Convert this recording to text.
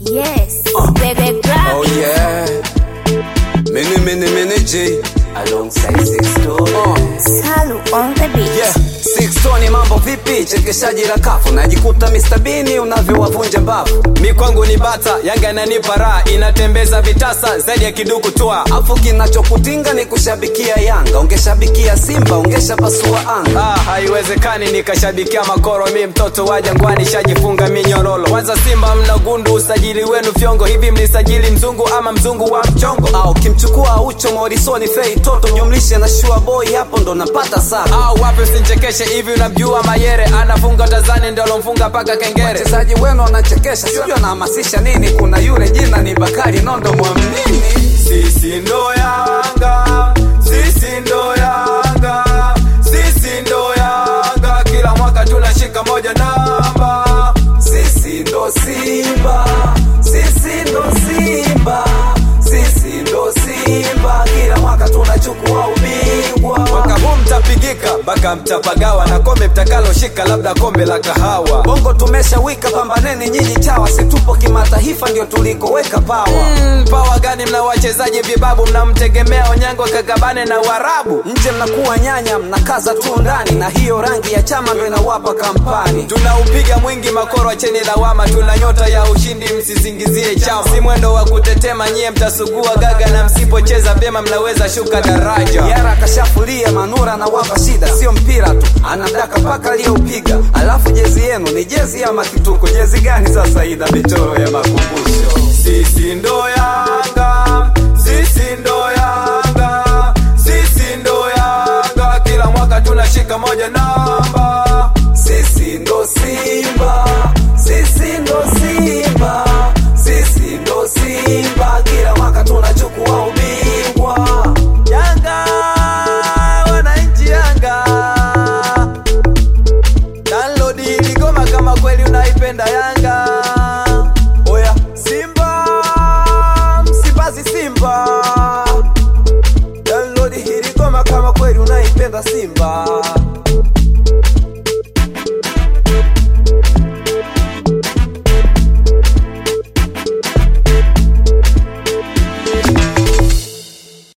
Yes, Uh. baby grab Oh it. yeah. Mini mini mini G alongside Six Oh, Salu on the beat. Yeah, Six Tony mambo vipi? Chekeshaji la kafu najikuta Mr. Bean unavyowavunja mbavu. mi kwangu ni bata yanga inanipa raha inatembeza vitasa zaidi ya kiduku twa Afu kinachokutinga ni kushabikia Yanga, ungeshabikia Simba ungeshapasua anga. ah, haiwezekani nikashabikia makoro mi mtoto wa jangwani shajifunga minyororo kwanza simba mna gundu usajili wenu fyongo hivi mlisajili mzungu ama mzungu wa mchongo Au kimchukua Ucho Morisoni Fei Toto jumlishe na Shua Boy, hapo ndo napata saba. au wapi usinchekeshe hivi unamjua mayere anafunga tazani ndo alomfunga paka kengere Wachezaji wenu wanachekesha, sijui anahamasisha nini. Kuna yule jina ni Bakari Nondo, mwamnini sisi ndo yanga sisi ndo yanga sisi ndo yanga kila mwaka tunashika moja namba Sisi ndo Simba, sisi ndo Simba, sisi ndo Simba, kila mwaka tunachukua ubingwa. mwaka huu mtapigika mpaka mtapagawa na kombe mtakaloshika labda kombe la kahawa Bongo tumeshawika, pambaneni nyinyi chawa, situpo kimataifa, ndio tulikoweka pawa. Mm, pawa gani mna wachezaji vibabu mnamtegemea onyango kagabane na uarabu Nje mnakuwa nyanya, mnakaza tu ndani, na hiyo rangi ya chama ndo inawapa kampani. tunaupiga mwingi makoro acheni lawama tuna nyota ya ushindi msizingizie chama si mwendo wa kutetema nyie mtasugua gaga na msipocheza vyema mnaweza shuka daraja Yara kashafulia Manura na wapa shida, sio mpira tu, anadaka mpaka aliyoupiga. Alafu jezi yenu ni jezi ya makituko. Jezi gani sasa ina michoro ya makumbusho? sisi ndo